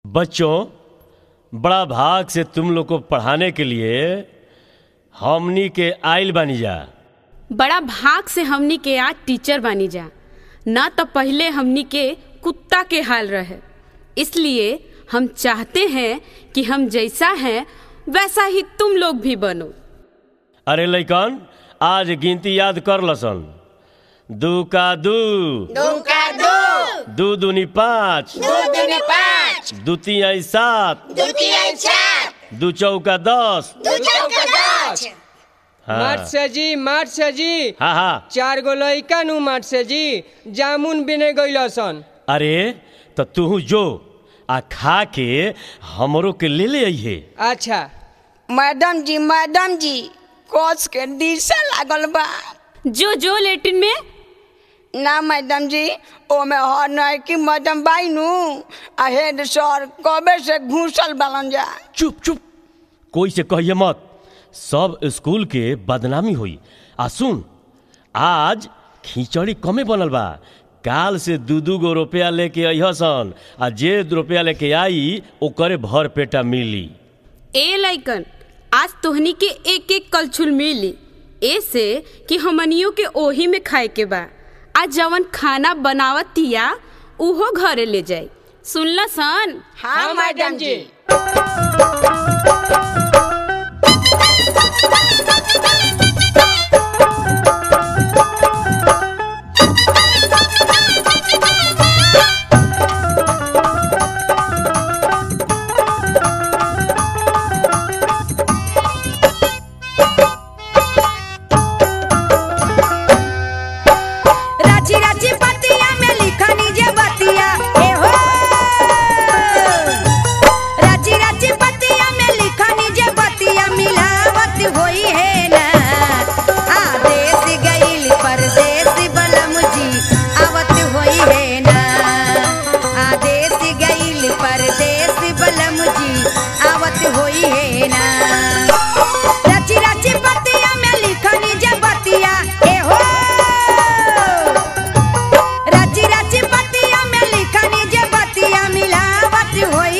बच्चों बड़ा भाग से तुम लोग को पढ़ाने के लिए हमनी के आइल बानी जा बड़ा भाग से हमनी के आज टीचर बानी जा ना तो पहले हमनी के कुत्ता के हाल रहे इसलिए हम चाहते हैं कि हम जैसा हैं वैसा ही तुम लोग भी बनो अरे लइकन आज गिनती याद कर लसन दू का दू दू का दू दू दूनी पाँच दू दूनी पाँच दू तीन सात दू तीन चार दू चौका दस दू चौका दस हाँ माट से जी माट से जी हाँ हाँ चार गो लइका नु माट से जी जामुन बिने गइलसन अरे तो तू जो आ खा के हमरो के ले ले अइहे अच्छा मैडम जी मैडम जी कोच के दिशा लागल बा जो जो लेटिन में ना मैडम जी ओमे हर नहीं कि मैडम बाई नु आ हेड सर कबे से घुसल बालन जा चुप चुप कोई से कहिए मत सब स्कूल के बदनामी हुई आ सुन आज खिचड़ी कमे बनल बा काल से दू दू गो रुपया लेके अइहसन आ जे रुपया लेके आई ओकरे भर पेटा मिली ए लाइकन आज तोहनी के एक एक कलछुल मिली ऐसे कि हमनियों के ओही में खाए के बा आज जवन खाना बनावतिया उहो घरे ले जाए सुनला सन हाँ मैडम जी राची राची पतिया में लिखनी जे बतिया ए हो राची राची पतिया में लिखनी जे बतिया मिलावत होई है ना आदेश गईल परदेश बलम जी आवत होई है ना आदेश गईल परदेश बलम जी आवत होई है ना राची राची पतिया में लिखनी जे बतिया ए हो राची राची पतिया में लिखनी जे बतिया मिलावत होई